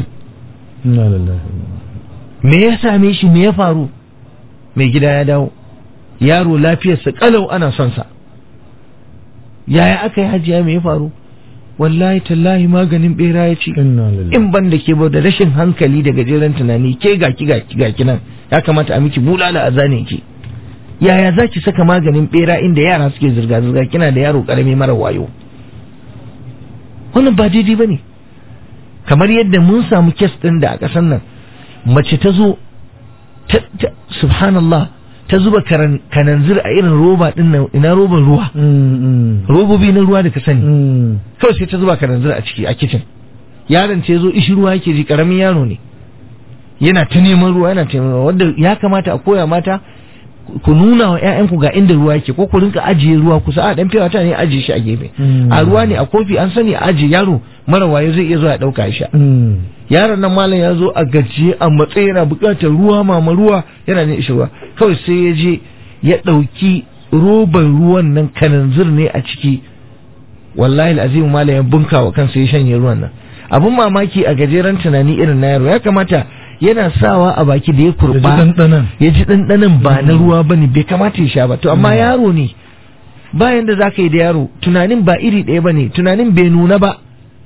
me ya same shi me ya faru mai gida ya dawo yaro lafiyarsa kalau ana son sa yaya aka yi hajiya me ya faru wallahi tallahi maganin bera ya ci in ban da ke da rashin hankali da gajeren tunani ke gaki gaki gaki nan ya kamata a miki bulala a zane ki yaya za ki saka maganin bera inda yara suke zirga zirga kina da yaro karami mara wayo wannan ba daidai ba ne kamar yadda mun samu kes ɗin da a ƙasar nan mace ta zo ta, ta, subhanallah ta zuba karan, kananzir a irin roba ɗin nan ina roban ruwa robobi na ruwa da ka sani kawai sai ta zuba kananzir a ciki a kicin yaron ce zo ishi ruwa yake ji karamin yaro ne yana ta neman ruwa yana ta neman ruwa wanda ya kamata a koya mata ku nuna wa ƴaƴanku ga inda ruwa yake ko ku rinka ajiye ruwa kusa a dan fiyawa ne ajiye shi a gefe a ruwa ne a kofi an sani a ajiye yaro mara wayo zai iya zuwa ya dauka sha yaron nan malam ya zo a gajiye a matsayi yana buƙatar ruwa mama ruwa yana ne ishi ruwa kawai sai ya je ya ɗauki roban ruwan nan kananzir ne a ciki wallahi al'azim malam ya bunka wa kansa ya shanye ruwan nan abun mamaki a gajeren tunani irin na yaro ya kamata yana sawa a baki da ya kurba ya ji ɗanɗanan ba na ruwa ba ne bai kamata ya sha ba to amma yaro ne bayan da za ka yi da yaro tunanin ba iri ɗaya ba ne tunanin bai nuna ba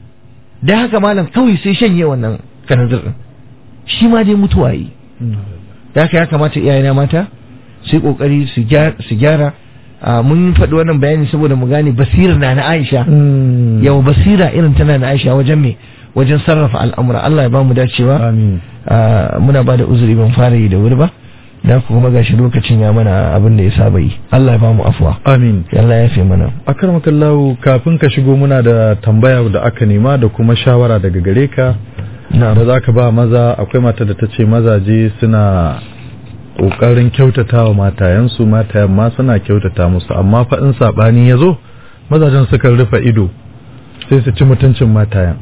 da haka malam kawai sai shanye wannan kanazir ɗin shi ma dai mutuwa yi da haka ya kamata iyayena mata su yi ƙoƙari su gyara mun faɗi wannan bayani saboda mu gane basirar na na Aisha yau basira irin tana na Aisha wajen me wajen sarrafa al'amura Allah ya ba mu dacewa muna ba da uzuri ban fara yi da wuri ba da kuma gashi lokacin ya mana abin da ya saba yi Allah ya ba mu afuwa amin Allah ya fi mana akarmakallahu kafin ka shigo muna da tambaya da aka nema da kuma shawara daga gare ka da zaka ba maza akwai mata da ta ce mazaje suna ƙoƙarin kyautata wa matayensu matayen ma suna kyautata musu amma fa in saɓani ya zo mazajen sukan rufe ido sai su ci mutuncin matayen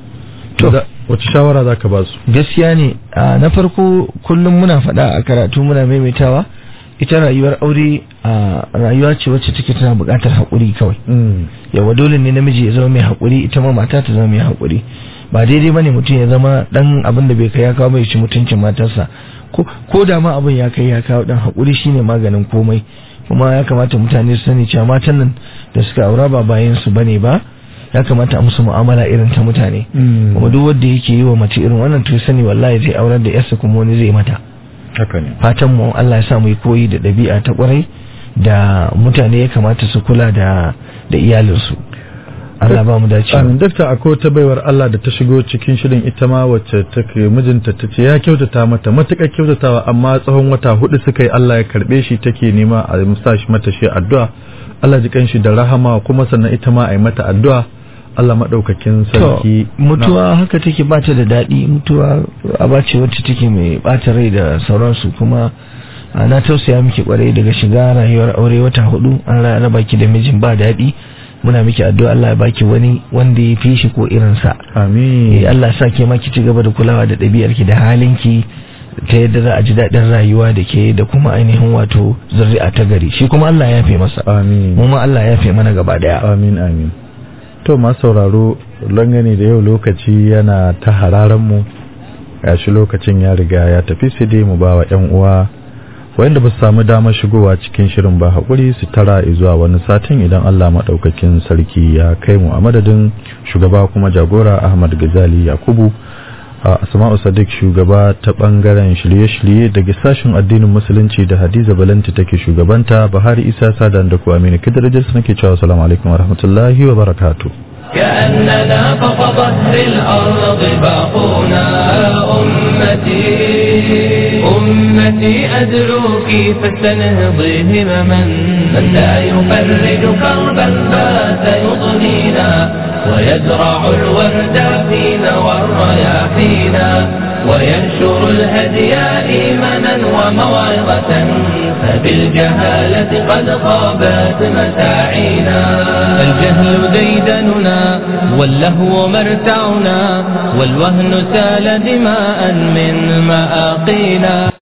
to wace shawara za ka ba su gaskiya ne na farko kullum muna faɗa a karatu muna maimaitawa ita rayuwar aure a rayuwa ce wacce take tana buƙatar haƙuri kawai yawa dole ne namiji ya zama mai haƙuri ita ma mata ta zama mai haƙuri ba daidai bane mutum ya zama dan abin da bai kai ya kawo bai ci mutuncin matarsa ko da ma abin ya kai ya kawo dan haƙuri shine maganin komai kuma ya kamata mutane su sani cewa matan nan da suka aura ba bayan su bane ba ya kamata a musu mu'amala irin ta mutane kuma duk wanda yake yi wa mace irin wannan to sani wallahi zai aurar da yarsa kuma wani zai mata haka ne fatan mu Allah ya sa mu yi koyi da ɗabi'a ta kwarai da mutane ya kamata su kula da da iyalinsu Allah ba mu dace. Amin dakta akwai ta baiwar Allah da ta shigo cikin shirin ita ma wacce take mijinta ta ce ya kyautata mata matuƙar kyautatawa amma tsawon wata hudu suka yi Allah ya karbe shi take nema a musa shi mata shi addu'a Allah ji kanshi da rahama kuma sannan ita ma a yi mata addu'a Allah maɗaukakin sarki. mutuwa haka take bata da daɗi mutuwa aba ce wacce take mai bata rai da sauransu kuma na tausaya miki kwarai daga shiga rayuwar aure wata hudu an raba ki da mijin ba daɗi muna miki addu'a Allah ya baki wani wanda ya fi shi ko irinsa amin Allah sa ke ma ki ci gaba da kulawa da ɗabi'ar ki da halin ki ta yadda za a ji daɗin rayuwa da ke da kuma ainihin wato zuri'a ta gari shi kuma Allah ya fi masa amin mu ma Allah ya fi mana gaba daya amin amin to ma sauraro langane da yau lokaci yana ta hararan mu gashi lokacin ya riga ya tafi sai dai mu bawa ƴan uwa wanda ba su samu damar shigowa cikin shirin ba haƙuri su tara zuwa wani satin idan Allah maɗaukakin sarki ya kai mu a madadin shugaba kuma jagora Ahmad Gazali Yakubu a Asma'u Sadiq shugaba ta ɓangaren shirye-shirye daga sashen addinin musulunci da Hadiza Balanti take shugabanta Bahari Isa Sadan da ku Aminu Kidirajis nake cewa assalamu alaikum wa rahmatullahi wa barakatuh كأننا فوق ظهر الأرض باقونا أمتي أمتي أدعوك فاستنهضي همما من لا يفرج كربا بات يضنينا ويزرع الورد فينا والرياحينا وينشر الهدي إيمانا وموعظة فبالجهالة قد خابت مساعينا الجهل ديدننا واللهو مرتعنا والوهن سال دماء من مآقينا